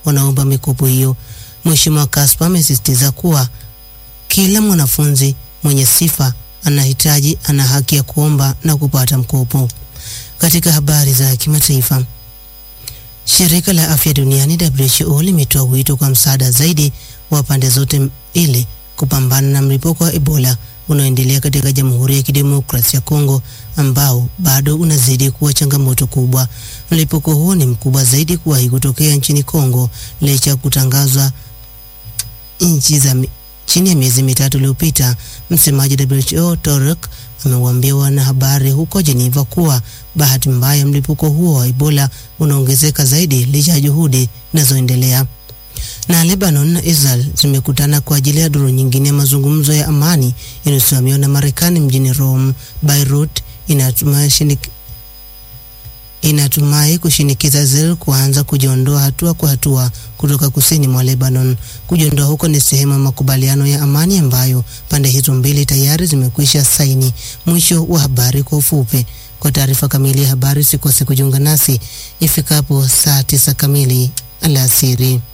wanaomba mikopo hiyo. Mheshimiwa Kaspa amesisitiza kuwa kila mwanafunzi mwenye sifa anahitaji ana haki ya kuomba na kupata mkopo. Katika habari za kimataifa, shirika la afya duniani WHO limetoa wito kwa msaada zaidi wa pande zote ili kupambana na mlipuko wa Ebola unaoendelea katika Jamhuri ya Kidemokrasia ya Kongo ambao bado unazidi kuwa changamoto kubwa. Mlipuko huo ni mkubwa zaidi kuwahi kutokea nchini Kongo licha ya kutangazwa nchi za chini ya miezi mitatu iliyopita. Msemaji wa WHO Torek amewaambia wanahabari huko Geneva kuwa bahati mbaya mlipuko huo wa Ebola unaongezeka zaidi licha ya juhudi zinazoendelea. Na Lebanon na Israel zimekutana kwa ajili ya duru nyingine ya mazungumzo ya amani yanayosimamiwa na Marekani mjini Rome. Beirut inatumai shinik inatumai kushinikiza Israel kuanza kujiondoa hatua kwa hatua kutoka kusini mwa Lebanon. Kujiondoa huko ni sehemu ya makubaliano ya amani ambayo pande hizo mbili tayari zimekwisha saini. Mwisho wa habari kwa ufupi. Kwa taarifa kamili ya habari, sikose kujiunga nasi ifikapo saa tisa kamili alasiri.